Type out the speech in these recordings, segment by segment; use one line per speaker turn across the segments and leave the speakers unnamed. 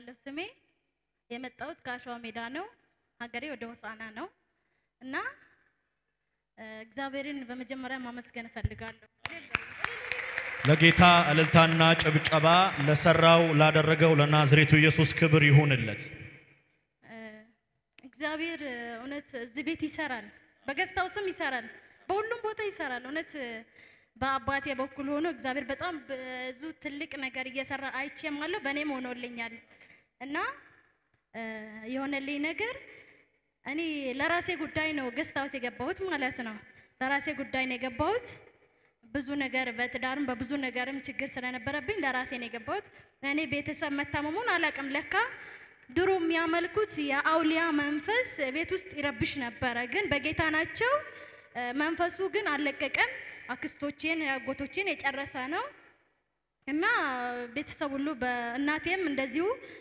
እባላለሁ ስሜ። የመጣሁት ከአሸዋ ሜዳ ነው። ሀገሬ ወደ ሆሳና ነው እና እ፣ እግዚአብሔርን በመጀመሪያ ማመስገን እፈልጋለሁ።
ለጌታ እልልታና ጭብጨባ ለሰራው ላደረገው ለናዝሬቱ ኢየሱስ ክብር ይሁንለት።
እ፣ እግዚአብሔር እ፣ እውነት እዚህ ቤት ይሰራል፣ በገስታው ስም ይሰራል፣ በሁሉም ቦታ ይሰራል። እውነት እ፣ በአባቴ በኩል ሆኖ እግዚአብሔር በጣም ብዙ ትልቅ ነገር እየሰራ አይቼማለሁ፣ በእኔም ሆኖልኛል እና እ፣ የሆነልኝ ነገር እኔ ለራሴ ጉዳይ ነው ገስት ሃውስ የገባሁት ማለት ነው። ለራሴ ጉዳይ ነው የገባሁት። ብዙ ነገር በትዳርም በብዙ ነገርም ችግር ስለነበረብኝ ለራሴ ነው የገባሁት። እኔ ቤተሰብ መታመሙን አላውቅም። ለካ ድሮ የሚያመልኩት የአውሊያ መንፈስ ቤት ውስጥ ይረብሽ ነበረ፣ ግን በጌታ ናቸው። እ፣ መንፈሱ ግን አልለቀቀም። አክስቶቼን አጎቶቼን የጨረሰ ነው እና ቤተሰብ ሁሉ በእናቴም እንደዚሁ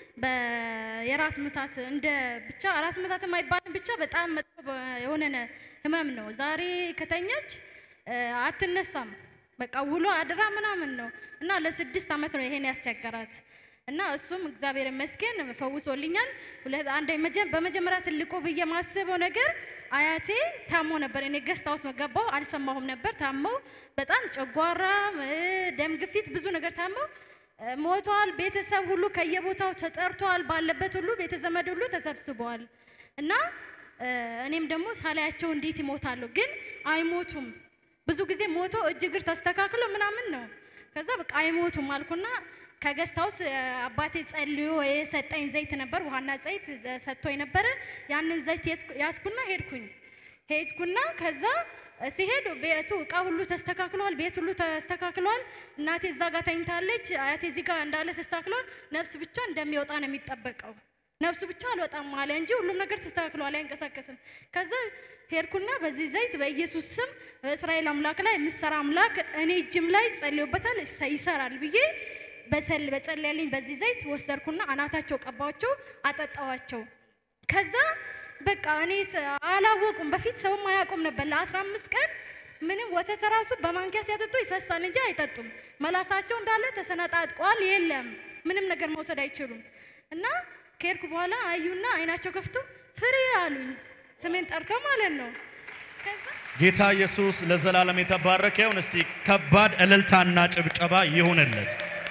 በ- የራስ ምታት እንደ ብቻ ራስ ምታት የማይባልም ብቻ በጣም መጥፎ በ- የሆነ ነ- ህመም ነው። ዛሬ ከተኛች እ፣ አትነሳም። በቃ ውሎ አድራ ምናምን ነው እና ለስድስት ዓመት ነው ይሄን ያስቸገራት እና እሱም እግዚአብሔር ይመስገን ፈውሶልኛል። ሁለት አንድ መጀ- በመጀመሪያ ትልቁ ብዬ ማስበው ነገር አያቴ ታሞ ነበር። እኔ ገስት ሃውስ መገባው አልሰማሁም ነበር። ታመው በጣም ጨጓራ፣ እ፣ ደም ግፊት፣ ብዙ ነገር ታመው እ፣ ሞቷል። ቤተሰብ ሁሉ ከየቦታው ተጠርቷል። ባለበት ሁሉ ቤተዘመድ ሁሉ ተሰብስበዋል እና እ፣ እኔም ደግሞ ሳላያቸው እንዴት ይሞታሉ? ግን አይሞቱም። ብዙ ጊዜ ሞቶ እጅ እግር ተስተካክሎ ምናምን ነው። ከዛ በቃ አይሞቱም አልኩና ከገስት ሃውስ እ፣ አባቴ ጸልዮ የሰጠኝ ዘይት ነበር፣ ውሃና ዘይት እ፣ ሰጥቶኝ ነበረ። ያንን ዘይት ያዝኩ- ያዝኩና ሄድኩኝ ሄድኩና ከዛ እ፣ ሲሄድ ቤቱ እቃ ሁሉ ተስተካክሏል፣ ቤት ሁሉ ተስተካክሏል። እናቴ እዛ ጋር ተኝታለች፣ አያቴ እዚህ ጋር እንዳለ ተስተካክሏል። ነፍስ ብቻ እንደሚወጣ ነው የሚጠበቀው። ነፍሱ ብቻ አልወጣም አለ እንጂ ሁሉም ነገር ተስተካክሏል፣ አይንቀሳቀስም። ከዛ ሄድኩና በዚህ ዘይት በኢየሱስ ስም በእስራኤል አምላክ ላይ የምሰራ አምላክ እኔ እጅም ላይ ጸልዮበታል ይሰ- ይሰራል ብዬ በሰል በጸለያልኝ በዚህ ዘይት ወሰድኩና አናታቸው ቀባቸው፣ አጠጣዋቸው። ከዛ በቃ እኔ ስ- አላወቁም። በፊት ሰውም አያውቁም ነበር። ለአስራ አምስት ቀን ምንም ወተት ራሱ በማንኪያ ሲያጠጡ ይፈሳል እንጂ አይጠጡም። መላሳቸው እንዳለ ተሰነጣጥቋል። የለም ምንም ነገር መውሰድ አይችሉም። እና ከሄድኩ በኋላ አዩና አይናቸው ከፍቶ ፍሬ አሉኝ። ስሜን ጠርተው ማለት ነው። ከዛ
ጌታ ኢየሱስ ለዘላለም የተባረከ ይሁን። እስቲ ከባድ እልልታና ጭብጨባ ይሁንለት።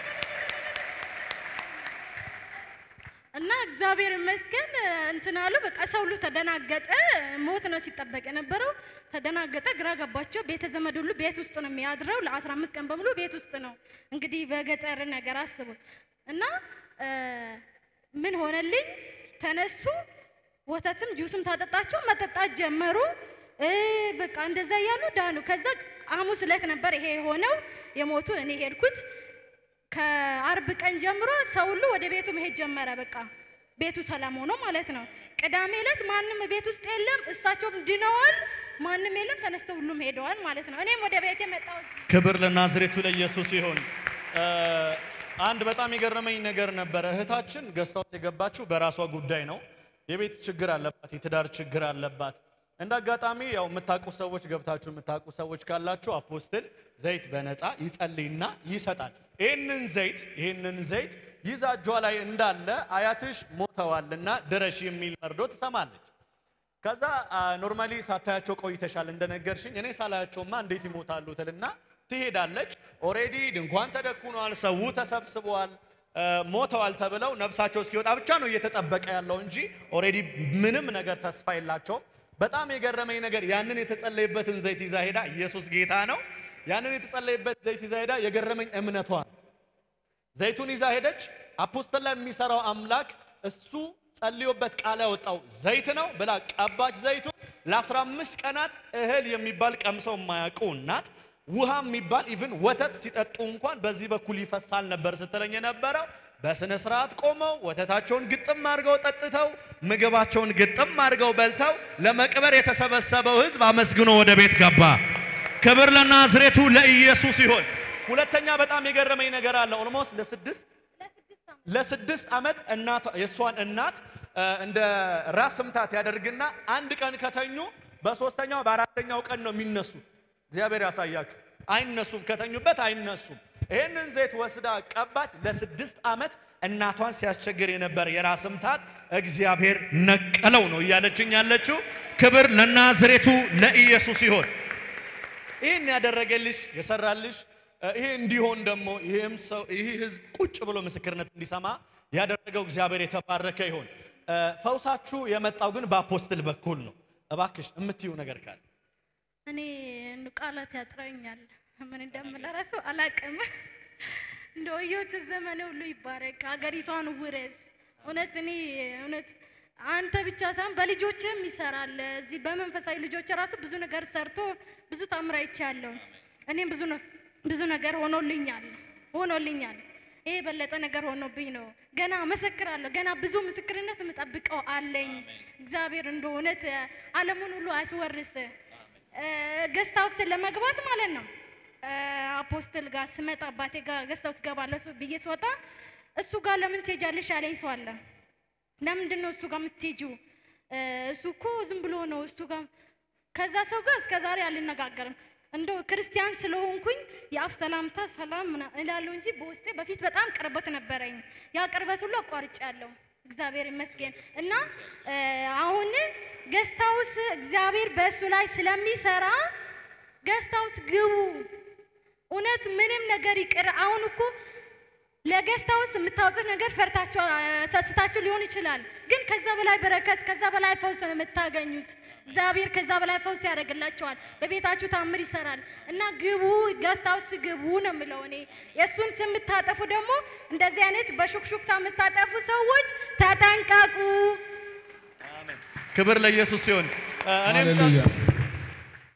እና እግዚአብሔር ይመስገን እንትን አሉ። በቃ ሰው ሁሉ ተደናገጠ። ሞት ነው ሲጠበቅ የነበረው። ተደናገጠ፣ ግራ ገባቸው። ቤተ ዘመድ ሁሉ ቤት ውስጥ ነው የሚያድረው። ለአስራ አምስት ቀን በሙሉ ቤት ውስጥ ነው። እንግዲህ በገጠር ነገር አስቡት። እና እ፣ ምን ሆነልኝ? ተነሱ፣ ወተትም ጁስም ታጠጣቸው፣ መጠጣት ጀመሩ። እ፣ በቃ እንደዛ እያሉ ዳኑ። ከዛ ሐሙስ ዕለት ነበር ይሄ የሆነው የሞቱ እኔ ሄድኩት ከአርብ ቀን ጀምሮ ሰው ሁሉ ወደ ቤቱ መሄድ ጀመረ። በቃ ቤቱ ሰላም ሆኖ ማለት ነው። ቅዳሜ ዕለት ማንም ቤት ውስጥ የለም፣ እሳቸውም ድነዋል። ማንም የለም፣ ተነስተው ሁሉም ሄደዋል ማለት ነው። እኔም ወደ ቤቴ መጣሁ።
ክብር ለናዝሬቱ ለኢየሱስ ይሁን። እ፣ አንድ በጣም የገረመኝ ነገር ነበረ። እህታችን ገስት ሃውስ የገባችው በራሷ ጉዳይ ነው። የቤት ችግር አለባት፣ የትዳር ችግር አለባት። እንደ አጋጣሚ ያው የምታውቁ ሰዎች ገብታችሁ የምታውቁ ሰዎች ካላችሁ አፖስትል ዘይት በነፃ ይጸልይና ይሰጣል። ይህንን ዘይት ይህንን ዘይት ይዛ እጇ ላይ እንዳለ አያትሽ ሞተዋልና ድረሽ የሚል መርዶ ትሰማለች። ከዛ ኖርማሊ ሳታያቸው ቆይተሻል እንደነገርሽኝ፣ እኔ ሳላያቸውማ እንዴት ይሞታሉ ትልና ትሄዳለች። ኦሬዲ ድንኳን ተደኩኗል፣ ሰው ተሰብስበዋል፣ አ፣ ሞተዋል ተብለው ነፍሳቸው እስኪወጣ ብቻ ነው እየተጠበቀ ያለው እንጂ ኦሬዲ ምንም ነገር ተስፋ የላቸውም። በጣም የገረመኝ ነገር ያንን የተጸለየበትን ዘይት ይዛ ሄዳ ኢየሱስ ጌታ ነው። ያንን የተጸለየበት ዘይት ይዛ ሄዳ የገረመኝ እምነቷ ነው። ዘይቱን ይዛ ሄደች። አፖስተል ላይ የሚሰራው አምላክ እሱ ጸልዮበት ቃል ያወጣው ዘይት ነው ብላ ቀባች። ዘይቱን ለ15 ቀናት እህል የሚባል ቀምሰው የማያውቁ እናት ውሃ የሚባል ኢቭን ወተት ሲጠጡ እንኳን በዚህ በኩል ይፈሳል ነበር ስትለኝ የነበረው። በስነ ስርዓት ቆመው ወተታቸውን ግጥም አድርገው ጠጥተው ምግባቸውን ግጥም አድርገው በልተው ለመቅበር የተሰበሰበው ሕዝብ አመስግኖ ወደ ቤት ገባ። ክብር ለናዝሬቱ ለኢየሱስ ይሁን። ሁለተኛ በጣም የገረመኝ ነገር አለ። ኦልሞስት ለስድስት ለስድስት ዓመት እናቷ የእሷን እናት እ፣ እንደ ራስ ምታት ያደርግና አንድ ቀን ከተኙ በሶስተኛው በአራተኛው ቀን ነው የሚነሱት። እግዚአብሔር ያሳያችሁ። አይነሱም፣ ከተኙበት አይነሱም። ይህንን ዘይት ወስዳ ቀባች። ለስድስት ዓመት እናቷን ሲያስቸግር የነበር የራስ ምታት እግዚአብሔር ነቀለው ነው እያለችኝ ያለችው። ክብር ለናዝሬቱ ለኢየሱስ ይሆን። ይህን ያደረገልሽ የሰራልሽ እ፣ ይሄ እንዲሆን ደግሞ ይህም ሰው ይህ ህዝብ ቁጭ ብሎ ምስክርነት እንዲሰማ ያደረገው እግዚአብሔር የተባረከ ይሆን። እ፣ ፈውሳችሁ የመጣው ግን በአፖስትል በኩል ነው። እባክሽ የምትዩ ነገር ካለ
እኔ ቃላት ያጥረኛል። ምን እንደምል እራሱ አላቅም። እንደ ህይወት ዘመን ሁሉ ይባረክ፣ ሀገሪቷን ውረስ። እውነት እኔ እውነት አንተ ብቻ ሳይሆን በልጆችም ይሰራል። እዚህ በመንፈሳዊ ልጆች ራሱ ብዙ ነገር ሰርቶ ብዙ ታምር አይቻለሁ። እኔም ብዙ ነ- ብዙ ነገር ሆኖልኛል ሆኖልኛል። ይሄ የበለጠ ነገር ሆኖብኝ ነው። ገና መሰክራለሁ። ገና ብዙ ምስክርነት የምጠብቀው አለኝ። እግዚአብሔር እንደ እውነት ዓለሙን ሁሉ አያስወርስ። ገስት ሃውስ ለመግባት ማለት ነው። እ፣ አፖስትል ጋር ስመጣ አባቴ ጋር ገስት ሃውስ ገባለሁ ስ- ብዬ ስወጣ እሱ ጋር ለምን ትሄጃለሽ ያለኝ ሰው አለ። ለምንድን ነው እሱ ጋር የምትሄጂው? እ፣ እሱ እኮ ዝም ብሎ ነው እሱ ጋር ከዛ ሰው ጋር እስከ ዛሬ አልነጋገርም። እንደው ክርስቲያን ስለሆንኩኝ የአፍ ሰላምታ ሰላም ምና- እላለሁ እንጂ በውስጤ በፊት በጣም ቅርበት ነበረኝ። ያ ቅርበት ሁሉ አቋርጫለሁ። እግዚአብሔር ይመስገን እና እ፣ አሁን ገስት ሃውስ እግዚአብሔር በእሱ ላይ ስለሚሰራ ገስት ሃውስ ግቡ። እውነት ምንም ነገር ይቅር። አሁን እኮ ለገስት ሃውስ የምታወጡት ነገር ፈርታችሁ አ፣ ሰስታችሁ ሊሆን ይችላል፣ ግን ከዛ በላይ በረከት ከዛ በላይ ፈውስ ነው የምታገኙት። እግዚአብሔር ከዛ በላይ ፈውስ ያደርግላችኋል። በቤታችሁ ታምር ይሰራል እና ግቡ፣ ገስት ሃውስ ግቡ ነው የምለው እኔ። የእሱን ስም የምታጠፉ ደግሞ እንደዚህ አይነት በሹክሹክታ የምታጠፉ ሰዎች ተጠንቀቁ።
ክብር ለኢየሱስ ሲሆን እኔም ጨ-
ሃሌሉያ